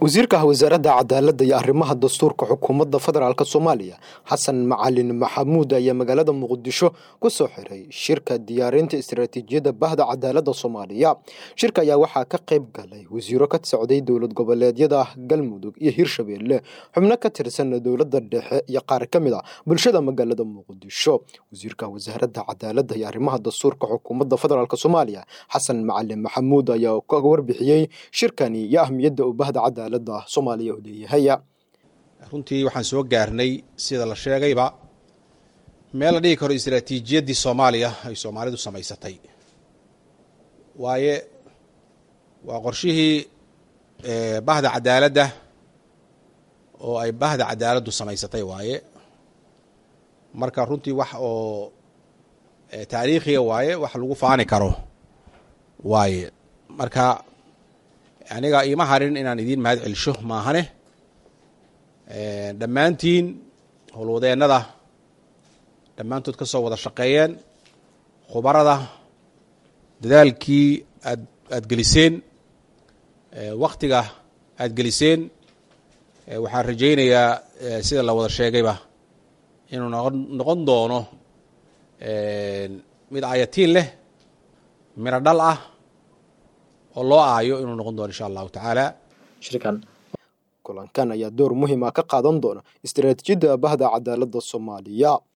wasiirka wasaaradda cadaaladda iyo arrimaha dastuurka xukuumadda federaalk soomaaliya xasan macalin maxamuud ayaa magaalada muqdisho ku soo xiray shirka diyaarinta istaraatiijiyadda bahda cadaaladda soomaaliya shirka ayaa waxaa ka qayb galay wasiiro ka socday dowlad goboleedyada galmudug iyo hirshabeelle xubno ka tirsan dowladda dhexe iyo qaar ka mid a bulshada magaalada muqdisho wasiirka wasaaradda cadaaladda iyo arrimaha dastuurka xukuumadda federaalk soomaaliya xasan macalin maxamuud ayaa ka warbixiyey shirkani iyo ahmiyadda uu bahda cadaaladda soomaaliya u leeyahay runtii waxaan soo gaarnay sida la sheegayba meel la dhigi karo istaraatiijiyaddii soomaaliya ay soomaalidu samaysatay waaye waa qorshihii bahda cadaaladda oo ay bahda cadaaladdu samaysatay waaye marka runtii wax oo taariikhiga waaye wax lagu faani karo waaye marka aniga iima harin inaan idiin mahad celisho maahane dhammaantiin howlwadeennada dhammaantood ka soo wada shaqeeyeen khubarada dadaalkii aad aad geliseen waktiga aad geliseen waxaan rajaynayaa sida la wada sheegayba inuu noqon noqon doono mid ayatiin leh miro dhal ah oo loo aayo inuu noqon doono insha allahu tacaala kulankan ayaa door muhiima ka qaadan doona istaraatiijiyadda bahda cadaaladda soomaaliya